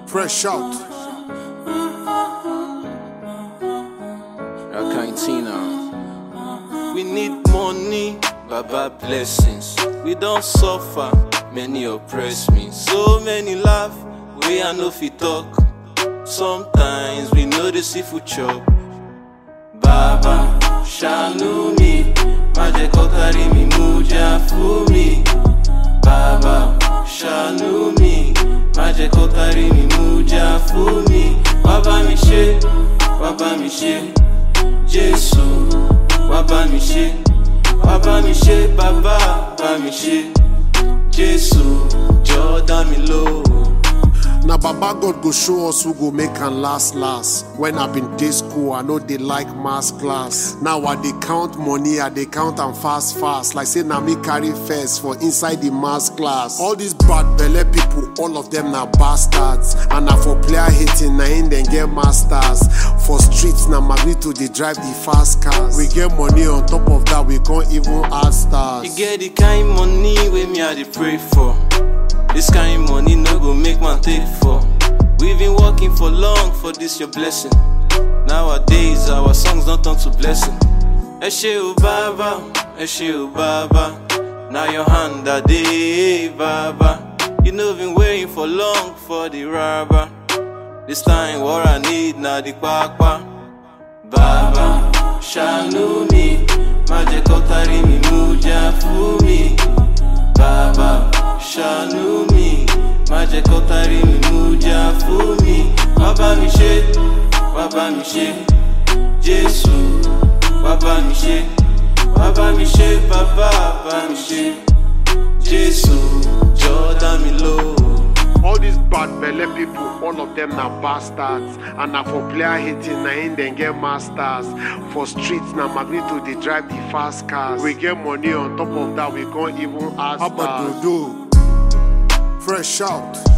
Fresh out. Rakantina. We need money, Baba blessings. We don't suffer, many oppress me. So many laugh, we are no fit talk. Sometimes we know the seafood chop. Baba, ṣàánú mi, má jẹ́ kó kárí mi mú jà fún mi. Baba, ṣàánú mi, má jẹ́ kó kárí mi mú jà fún mi. Wá bá mi ṣe, wá bá mi ṣe, Jésù, wá bá mi ṣe, wá bá mi ṣe, bàbá bá mi ṣe, Jésù, jọ̀ọ́ dá mi lóhùn. Now Baba God go show us who go make and last last. When I been day school, I know they like mass class. Now I they count money, I they count and fast fast. Like say na me carry first for inside the mass class. All these bad belle people, all of them na bastards. And na for player hating, na in then get masters. For streets, na Magrito they drive the fast cars. We get money on top of that, we can't even add stars. You get the kind money wey me I dey pray for. This kind money no go make man take for. We been working for long for this your blessing. Nowadays our songs don't turn to blessing. Ẹ ṣé o bàbá, ẹ ṣé o bàbá. Now your hand a dey bàbá. You know been waiting for long for the rubber. This time what I need na the kpakpa. Bàbá ṣàánú mi, má jẹ́ kó kárí mi mú jà fún mi. Bàbá ṣàánú mi, má jẹ́ kó kárí mi mú jà fún mi. Wá bá mi ṣe, wá bá mi ṣe, Jésù, wá bá mi ṣe, wá bá mi ṣe, bàbá bá mi ṣe, Jésù, jọ̀ọ́ dá mi lóhùn. All these bad belle people, all of them na bastards. And na for player hating, na in then get masters. For streets, na Magnito they drive the fast cars. We get money on top of that, we can't even ask stars. Fresh out.